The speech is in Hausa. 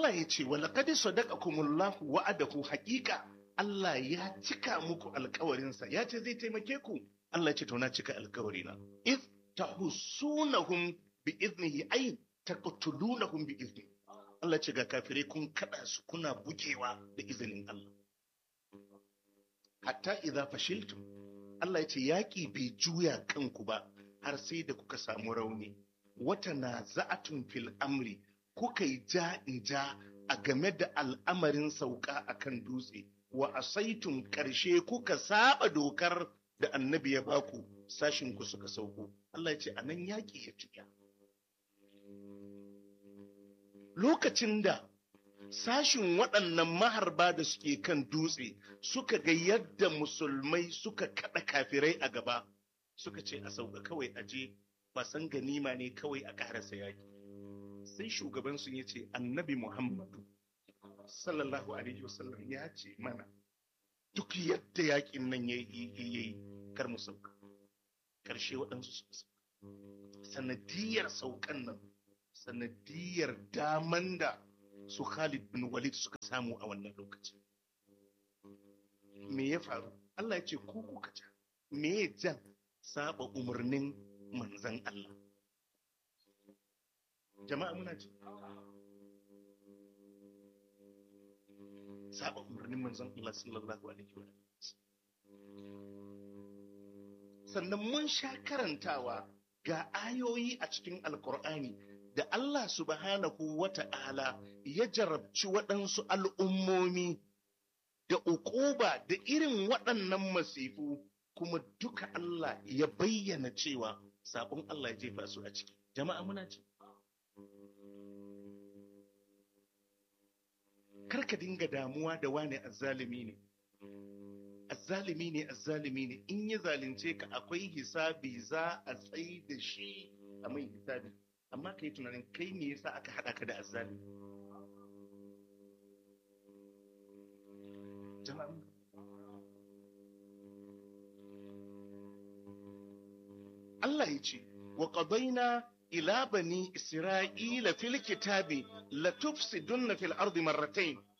Allah ya ce wala qad sadaqakumullahu wa'adahu haqiqa Allah ya cika muku alkawarinsa ya ce zai taimake ku Allah ya ce to na cika alkawarina if tahussunahum bi iznihi ay taqtulunahum bi iznihi Allah ce ga kafirai kun kada su kuna bugewa da izinin Allah hatta idza fashiltum Allah ya ce yaƙi bai juya kanku ba har sai da kuka samu rauni wata na za'atun fil amri kuka yi ja in ja a game da al'amarin sauka akan dutse wa asaitun ƙarshe kuka saba dokar da annabi ya baku sashin ku suka sauko Allah ya ce anan yaƙi ya juya lokacin da sashin waɗannan maharba da suke kan dutse suka ga yadda musulmai suka kaɗa kafirai a gaba suka ce a sauka kawai aje basan ganima ne kawai a ƙarasa yaƙi sai shugabansu ya ce annabi muhammadu sallallahu alaihi wasallam ya ce mana duk yadda yaƙin nan ya yi kar mu sauka ƙarshe waɗansu suka sauka sanadiyar saukan nan sanadiyar daman da su Khalid bin Walid suka samu a wannan lokaci. Me ya faru? Allah ya ce ku kuka ja. Me ya jan saba umarnin manzan Allah? Jama'a muna ji. Saba umarnin manzan Allah sallallahu alaihi wa Sannan mun sha karantawa ga ayoyi a cikin Alkur'ani da Allah subhanahu wa ta'ala ya jarabci waɗansu al'ummomi da uquba da irin waɗannan masifu kuma duka Allah ya bayyana cewa sabon Allah ya jefa su a ciki. Jama'a muna ci. Karka dinga damuwa da wane azzalimi ne. Azzalimi ne azzalimi ne in ya zalunce ka akwai hisabi za a tsayi da shi a mai hisabi. amma ka yi tunanin kai me yasa aka haɗa ka da azzali Allah ya ce wa qadaina ila bani isra'ila fil kitabi la tufsidunna fil ardi marratayn